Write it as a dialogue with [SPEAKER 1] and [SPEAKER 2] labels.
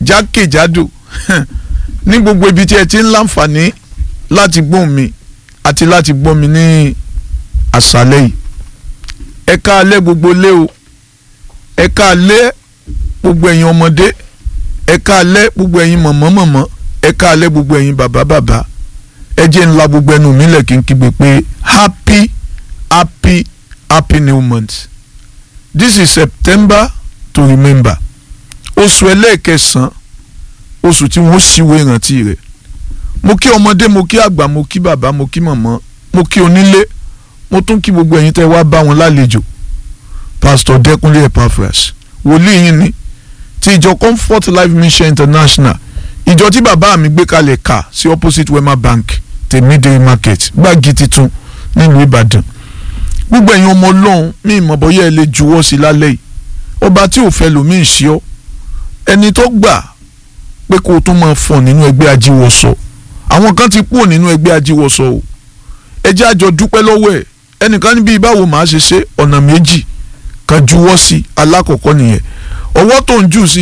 [SPEAKER 1] jákèjádò ní gbogbo ibi tí ẹ ti ń láǹfààní láti gbóhùn mi àti láti gbọ́ mi ní àṣálẹ́ yìí ẹ káalẹ́ gbogbo lé o ẹ káalẹ́ gbogbo ẹ̀yin ọmọdé ẹ káalẹ́ gbogbo ẹ̀yin mọ̀mọ́ mọ̀mọ́ ẹ káalẹ́ gbogbo ẹ̀yin bàbá bàbá ẹ jẹ́ ńlá gbogbo ẹnu mi lẹ̀ kí n kígbe pé happy happy happy new month this is September to remember oṣù ẹlẹ́ẹ̀kẹsàn-án oṣù tí wọ́n ṣíwé ìrántí rẹ̀ mo kí ọmọdé mo kí àgbà mo kí bàbá mo kí mọ̀mọ́ mo kí onílé mo tún kí gbogbo ẹ̀yin tẹ́ wá bá wọn lálejò pastor Dẹ́kunlé Epaphras wòlíì yín ni ti ìjọ Comfort Life Mission International ìjọ tí bàbá mi gbé kalẹ̀ kà sí opposite Wema Bank tèmídìrí market gbági titun nílùú Ìbàdàn gbogbo ẹ̀yin ọmọ ọlọ́run mi ìmọ̀ bọ́yá ẹ lè juwọ́ sí lálẹ́ yìí ọba tí ò fẹ́ lòmíì ṣe ọ́ ẹni tó gbà pé kó o tún máa fọ̀ nínú ẹgbẹ́ ajíwọ̀sọ àwọn kan ti kúrò nínú ẹgbẹ́ ajíwọ̀sọ o ẹ jẹ́ àjọ dúpẹ́ lọ́wọ́ ẹ̀ ẹnìkan níbi báwo màá ṣe ṣe ọ̀nà méjì kan juwọ́ sí alákọ̀ọ́kọ́ nìyẹn ọwọ́ tó ń jù sí